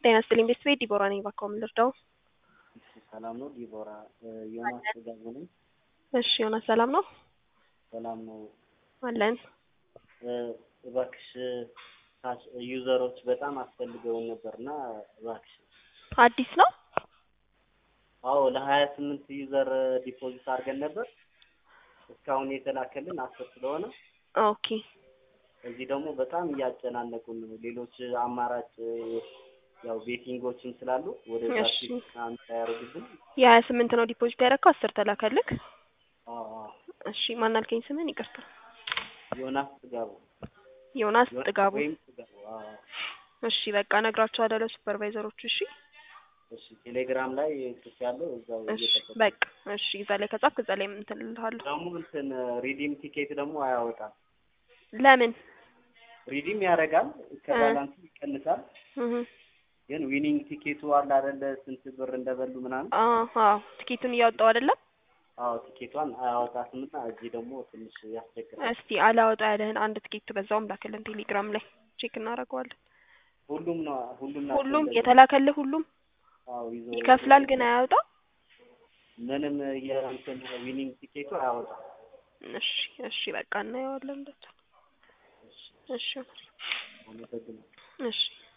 ጤና ይስጥልኝ ቤተሰቤ ዲቦራ ነኝ። እባክዎ ምን ልርዳው? እሺ ሰላም ነው ዲቦራ። ዮናስ ጥጋቡ ነኝ። እሺ ዮናስ ሰላም ነው ሰላም ነው። አለን። እባክሽ ካሽ ዩዘሮች በጣም አስፈልገውን ነበርና እባክሽ። አዲስ ነው? አዎ ለሀያ ስምንት ዩዘር ዲፖዚት አድርገን ነበር። እስካሁን የተላከልን አስር ስለሆነ ኦኬ እዚህ ደግሞ በጣም እያጨናነቁን ነው። ሌሎች አማራጭ ያው ቤቲንጎችም ስላሉ ወደ እሺ። አንድ ያደርጉብን። የሀያ ስምንት ነው ዲፖዚት ያደረግከው አስር ተላከልክ? አዎ አዎ። እሺ ማን አልከኝ ስምን? ይቅርታ ዮናስ ጥጋቡ ዮናስ ዮናስ ጥጋቡ። ወይም ጥጋቡ። አዎ እሺ በቃ እነግራቸዋለሁ ለሱፐርቫይዘሮቹ። እሺ እሺ። ቴሌግራም ላይ ጽፍ ያለው እዛው እሺ እየጠበቁ በቃ እሺ እዛ ላይ ከጻፍክ እዛ ላይ እንትን እልሃለሁ። ደግሞ እንትን ሪዲም ቲኬት ደግሞ አያወጣም። ለምን? ሪዲም ያደርጋል ከባላንስ ይቀንሳል። እህ ግን ዊኒንግ ቲኬቱ አለ አይደለ ስንት ብር እንደበሉ ምናምን። አዎ አዎ ትኬቱን እያወጣው አይደለም? አዎ ቲኬቷን አያወጣትምና እዚህ ደግሞ ትንሽ ያስቸግራል። እስቲ አላወጣ ያለህን አንድ ትኬት በዛውም ላክልን ቴሌግራም ላይ ቼክ እናደርገዋለን። ሁሉም ነው ሁሉም ናቸው ሁሉም እንደዚህ። የተላከልህ ሁሉም አዎ ይዞ ይከፍላል ግን አያወጣም? ምንም የእንትን ዊኒንግ ቲኬቱ አያወጣም። እሺ እሺ በቃ እናየዋለን እንደዛ። እሺ አመሰግናለሁ። እሺ